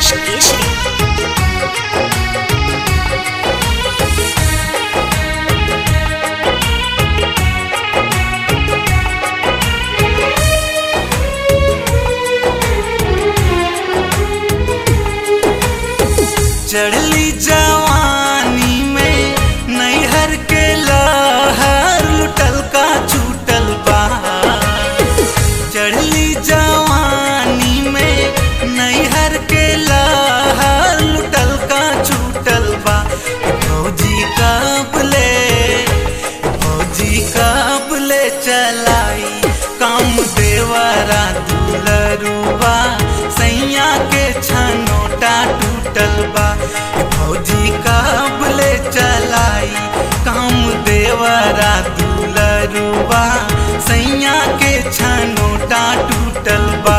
Rajesh Keshri. चढ़ली जवानी में नैहर के लहर लुटल का छूटल बा चढ़ली जवानी में नैहर के लहर लुटल का छूटल बा फौजी कबले फौजी कबले चलाई काम देवरा दुलरुबा सैया के छनोटा टूटल बा फौजी कबले चलाई काम देवरा दुलरुबा सैया के छनोटा टूटल बा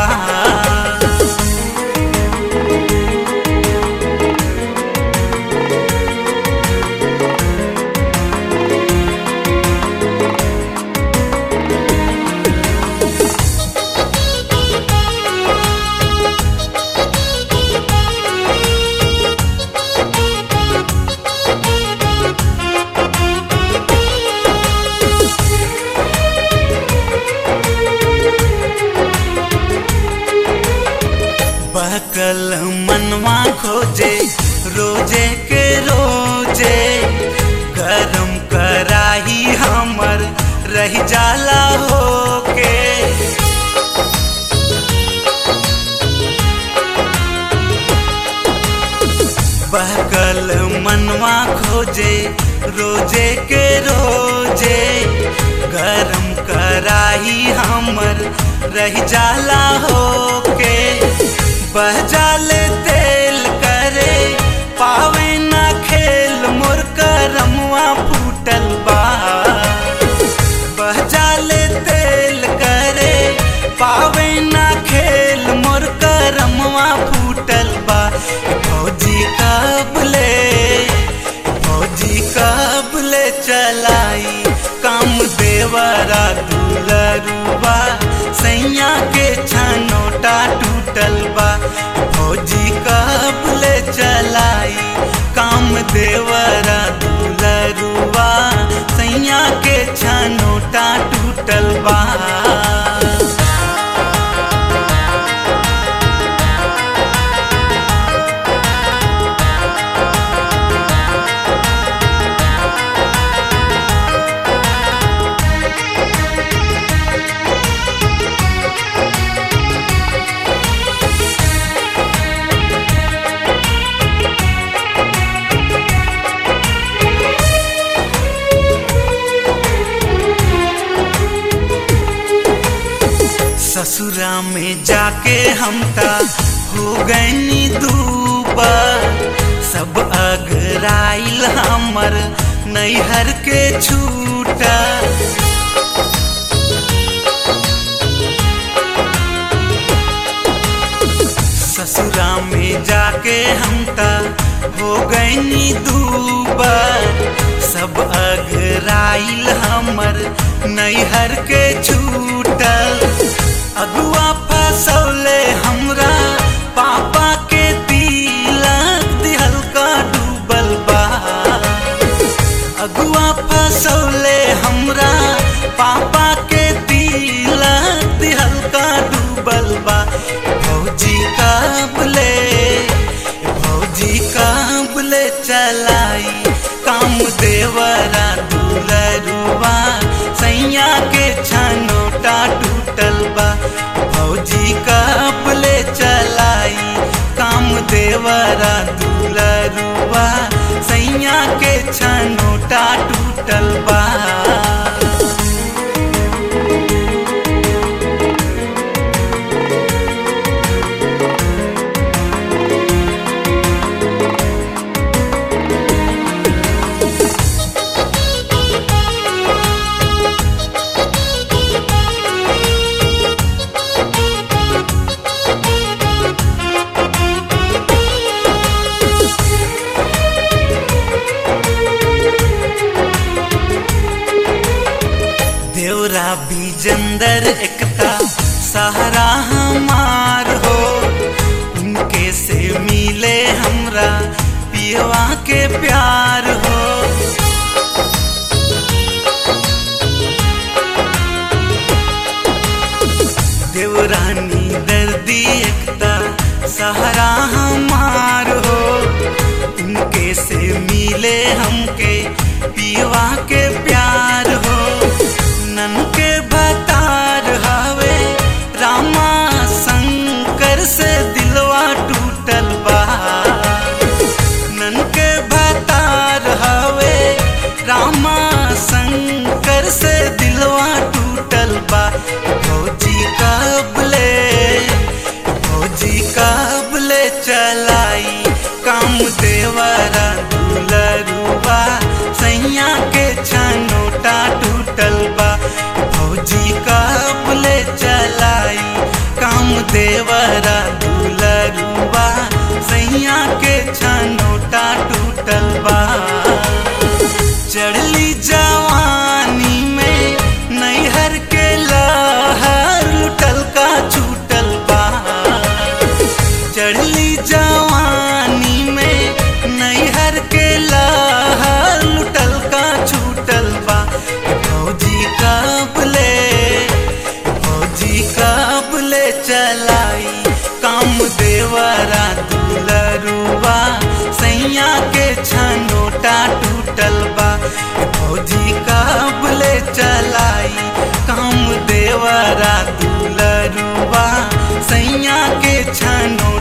बहकल मनवा खोजे रोजे के रोजे गरम कराही हमर रह जाला होके बहकल मनवा खोजे रोजे के रोजे गरम कराही हमर रह जाला होके बह जाले तेल करे पावे ना खेल मोर करमवा फूटल बा बह जाले तेल करे पावे ना खेल मोर करमवा फूटल बा फौजी कबले फौजी कबले चलाई काम देवरा दुलरुबा सैया के छनोटा टूटल बा फौजी कबले चलाई काम देवरा दुलरुबा सैया के छनोटा टूटल बा ससुरा में जाके हम ता हो गईनी दूबा सब अगराइल हमर नैहर के छूटा ससुरा में जाके हम ता हो गईनी दूबा सब अगराइल हमर नैहर के छूटल अगुआ फसौले हमरा पापा के तिलक दिहल का डूबल बा अगुआ फसौले हमरा पापा के तिलक दिहल का डूबल बा फौजी काबले फौजी काबले चलाई काम देवरा दुलरुबा सैया के छनोटा टूटल बा फौजी काबले चलाई काम देवरा दुलरुबा सैया के छनोटा टूटल बा देवरा बीजंदर एकता सहारा हमार हो उनके से मिल पियवा के प्यार हो देवरानी दर्दी एकता सहारा हमार हो उनके से मिले हमके पियवा के प्यार हो नन के भतार हवे रामा शंकर से दिलवा टूटल बा नन के भतार हवे रामा शंकर से दिलवा टूटल बा फौजी कबले फौजी कबले चलाई काम देवरा दुलरुबा सैया के छनोटा टूटल बा फौजी कबले चलाई काम देवरा दुलरुबा सैया के छनोटा टूटल बा चढ़ली जवानी में नैहर के लहर लुटल का छूटल बा चढ़ली जवानी में नैहर के लहर लुटल का छूटल बा फौजी कबले फौजी कबले चलाई काम देवरा दुलरुबा सैया के छनोटा टूटल बा फौजी कबले चलाई काम देवरा दुलरुबा सैया के छनो